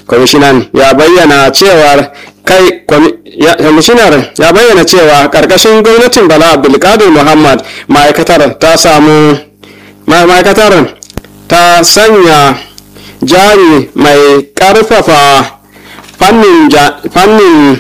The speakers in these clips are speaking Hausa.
kwamishinan ya bayyana cewar kai kwamishinar ya bayyana cewa karkashin gwamnatin bala abdulkadir muhammad ma'aikatar ta samu ma'aikatar ta sanya jari mai karfafa fannin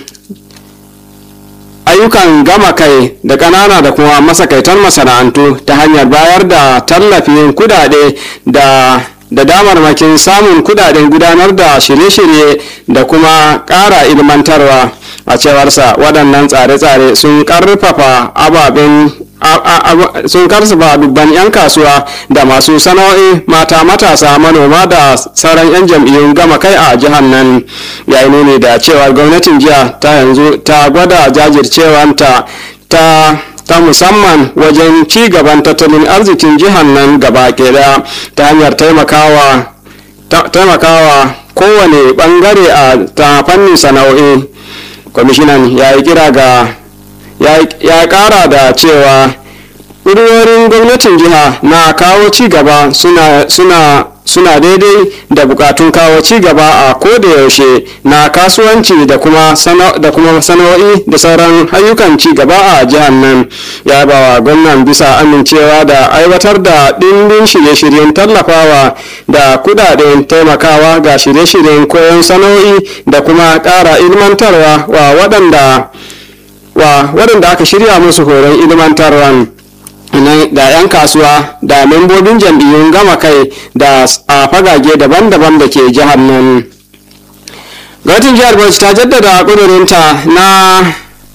ayyukan gama kai da ƙanana da kuma masakaitan masana'antu ta hanyar bayar da tallafin kudade da da damarmakin samun kudaden gudanar da shirye-shirye da kuma ƙara ilmantarwa a cewarsa waɗannan tsare-tsare sun ƙarfafa ababen sun karsafa dubban 'yan kasuwa da masu sana'o'i mata matasa manoma da sauran 'yan jam'iyyun gama kai a jihar nan yayi nuni da cewa gwamnatin jiya ta yanzu ta gwada jajircewanta ta ta musamman wajen ci gaban tattalin arzikin jihar nan gaba ɗaya ta hanyar taimakawa taimakawa kowane bangare a ta fannin sana'o'i kwamishinan ya yi kira ga ya kara da cewa ƙudurorin gwamnatin jiha na kawo ci gaba suna, suna suna daidai da bukatun kawo ci gaba a koda yaushe na kasuwanci da kuma sana'o'i da sauran ayyukan ci gaba a jihar nan ya ba wa gwamnan bisa amincewa da aiwatar da ɗimbin shirye-shiryen tallafawa da kudaden taimakawa ga shirye-shiryen koyon sana'o'i da kuma ƙara ilmantarwa wa waɗanda wa waɗanda aka shirya musu horon ilmantarwan da 'yan kasuwa da membobin jam'iyyun gama kai da a fagage daban-daban da ke jihar nan gwamnatin jihar bauchi ta jaddada ƙudurinta na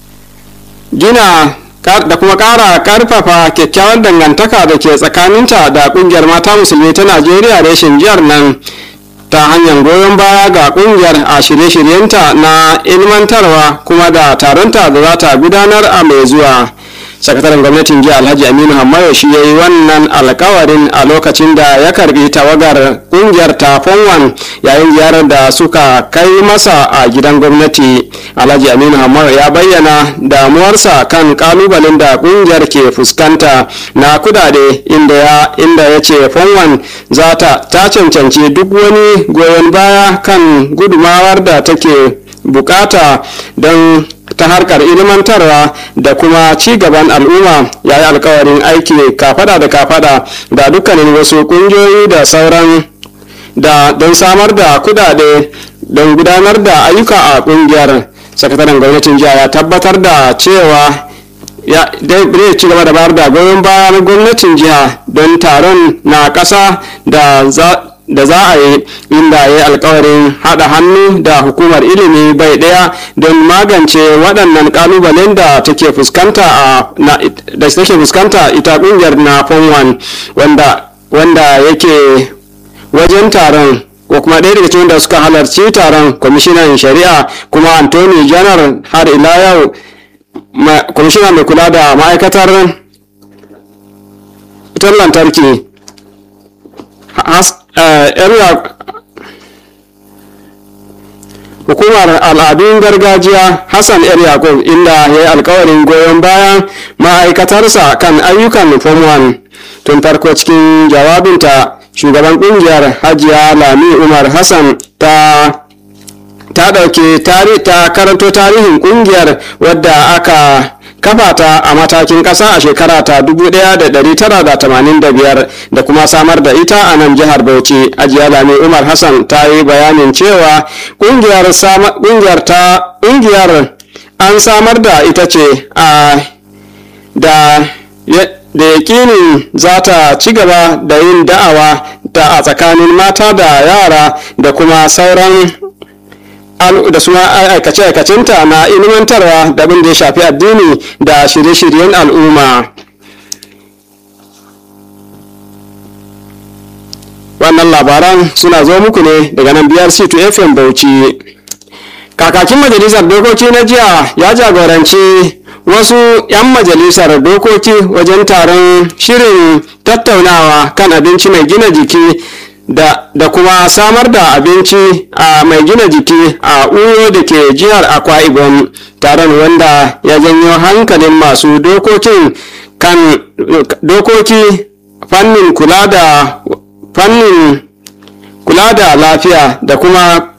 gina da kuma ƙara ƙarfafa kyakkyawan dangantaka da ke tsakaninta da ƙungiyar mata musulmi ta najeriya reshen jihar nan ta hanyar goyon baya ga ƙungiyar a shirye-shiryenta na ilmantarwa kuma da taronta da za ta gudanar a mai zuwa sakataren gwamnatin jiya alhaji aminu hamayo shi ya yi wannan alkawarin a lokacin da ya karbi tawagar kungiyar ta fonwan yayin ziyarar da suka kai masa a gidan gwamnati alhaji aminu hamayo ya bayyana damuwarsa kan kalubalen da kungiyar ke fuskanta na kudade inda ya inda ya ce fonwan za ta cancanci duk wani goyon baya kan gudumawar da take bukata don ta harkar ilmantarwa da kuma ci gaban al'umma ya yi alkawarin aiki kafada da kafada da dukkanin wasu kungiyoyi da sauran da don samar da kudade don gudanar da ayyuka a kungiyar sakataren gwamnatin jiya ya tabbatar da cewa ya zai ci gaba da bayar da goyon bayan gwamnatin jiha don taron na ƙasa da za da za a yi inda ya yi alkawarin haɗa hannu da hukumar ilimi bai ɗaya don magance waɗannan ƙalubalen da take fuskanta a da take fuskanta ita ƙungiyar na form wanda wanda yake wajen taron ko kuma ɗaya daga cikin da suka halarci taron kwamishinan shari'a kuma antony janar har ila yau kwamishina mai kula da ma'aikatar wutar lantarki hukumar al'adun gargajiya hassan yar yakub inda ya yi alkawarin goyon bayan ma'aikatarsa kan ayyukan form 1 tun farko cikin jawabinta shugaban kungiyar hajiya lami umar hassan ta ta ɗauke ta karanto tarihin kungiyar wadda aka kafa ta a matakin ƙasa a shekara ta 1985 da kuma samar da ita a nan jihar bauchi ajiya lami umar hassan ta yi bayanin cewa ƙungiyar ta ƙungiyar an samar da ita ce a da da yakinin za ta ci gaba da yin da'awa ta a tsakanin mata da yara da kuma sauran da suna aikace-aikacinta na ilimantarwa da abin da ya shafi addini da shirye-shiryen al'umma wannan labaran suna zo muku ne daga nan biyar c2 fm bauchi kakakin majalisar dokoki na jiya ya jagoranci wasu 'yan majalisar dokoki wajen taron shirin tattaunawa kan abinci mai gina jiki da, da kuma samar da abinci a mai gina jiki a uyo da ke jihar akwa ibom taron wanda ya janyo hankalin masu dokokin kan dokoki fannin kula da fannin kula da lafiya da kuma